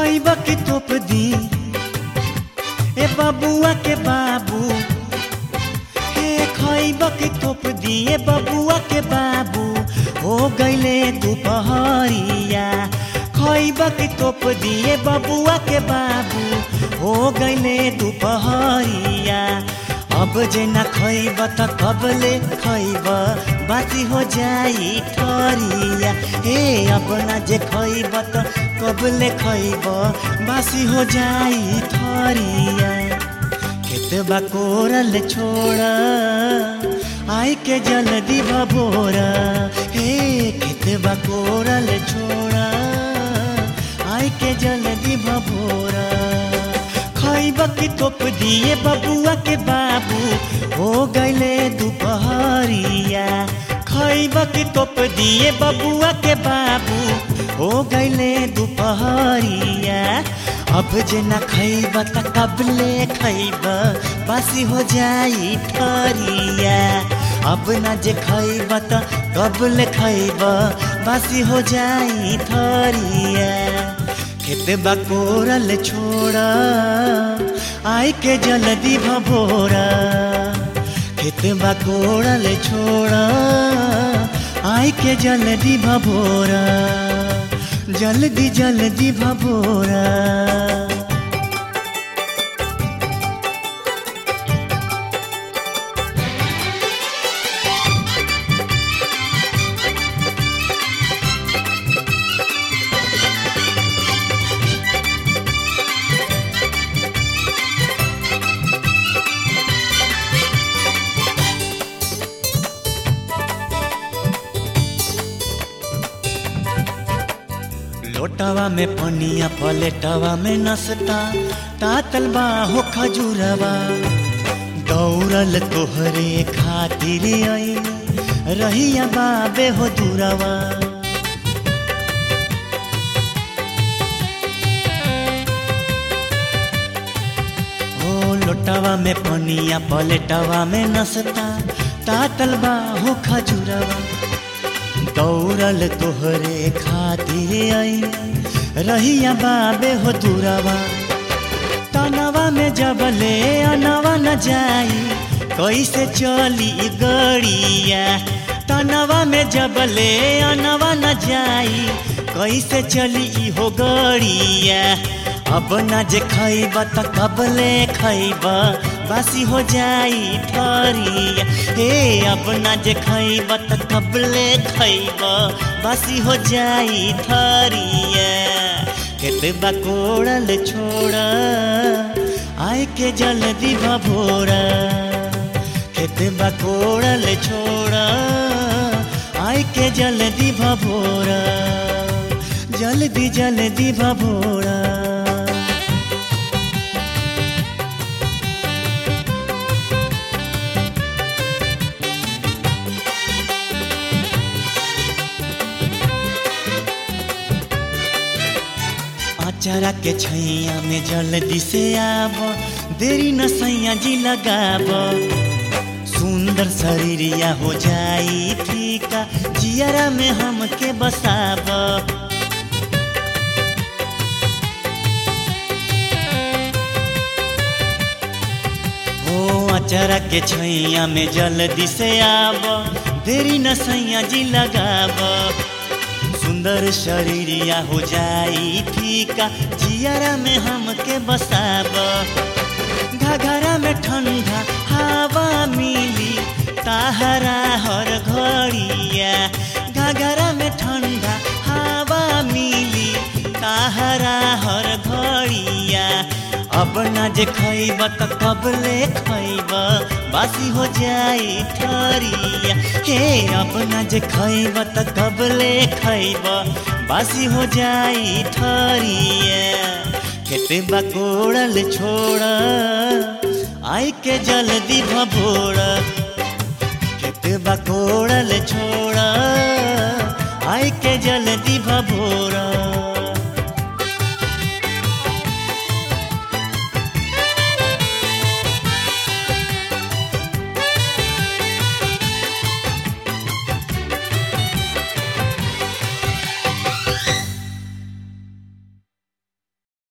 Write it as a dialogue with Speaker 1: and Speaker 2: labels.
Speaker 1: खैब के तोप दी ए बबुआ के बाबू हे खैब के तोप दी ए बबुआ के बाबू हो गईले दुपहरिया खैब के तोप दी ए बबुआ के बाबू हो गईले दुपहरिया अब जे न खैब त कबले खैब बासी हो जाई ठरिया हे अब न जे खैब त कबले खैब बासी हो जाई ठरिया खेतबा कोरल छोड़ आय के जल्दी भबोरा हे खेतबा कोरल छोड़ आय के जल्दी भबोरा खैब की तोप दिए बबुआ के बाबू हो गईले दुपहरिया खैब की तोप दिए बबुआ के बाबू हो गईले दुपहरिया अब जे न खैब त कबले खैब बासी हो जाई ठरिया अब न जे खैब त कबले खैब बासी हो जाई ठरिया खेतबा कोरल छोड़ आय के जल्दी भभोरा खेतबा कोरल छोड़ आय के जल्दी भभोरा जल्दी जल्दी भभोरा लोटवा में पनिया पलेटवा में नसता तातल हो खजूरवा दौड़ल तोहरे खातिर आई रहिया बाबे हो दूरवा हो लोटवा में पनिया पलेटवा में नसता तातल हो खजूरवा दौड़ल तोहरे खातिर आई रहिया बाबे हो दूरवा तनवा में जबले अनवा न जाई कैसे चली गड़िया तनवा में जबले अनवा न जाई कैसे चली हो गड़िया अब न जे खैब त कबले खैब बासी हो जाई ठरिया हे अब न जे खैब त कबले खैब बासी हो जाई ठरिया खेतबा कोड़ल छोड़ आय के जल्दी भभोरा खेतबा कोड़ल छोड़ आय के जल्दी भभोरा जल्दी जल्दी भभोरा चरा के छैया में जल्दी से आब देरी न सैया जी लगाब सुंदर शरीरिया हो जाई फीका जियरा में हमके बसाब हो अचरा के छैया में जल्दी से आब देरी न सैया जी लगाब सुंदर शरीरिया हो जाई फीका जियरा में हमके बसाब घघरा में ठंडा हवा मिली ताहरा हर घड़िया घघरा में ठंडा हवा मिली ताहरा हर घड़िया अब न जे खैब त कबले खैब बासी हो जाई ठरिया हे अब न जे खैब त कबले खैब बासी हो जाई ठरिया खेते बकोड़ल छोड़ आई के जल्दी भभोड़ खेते बकोड़ल छोड़ आई के जल्दी भभोड़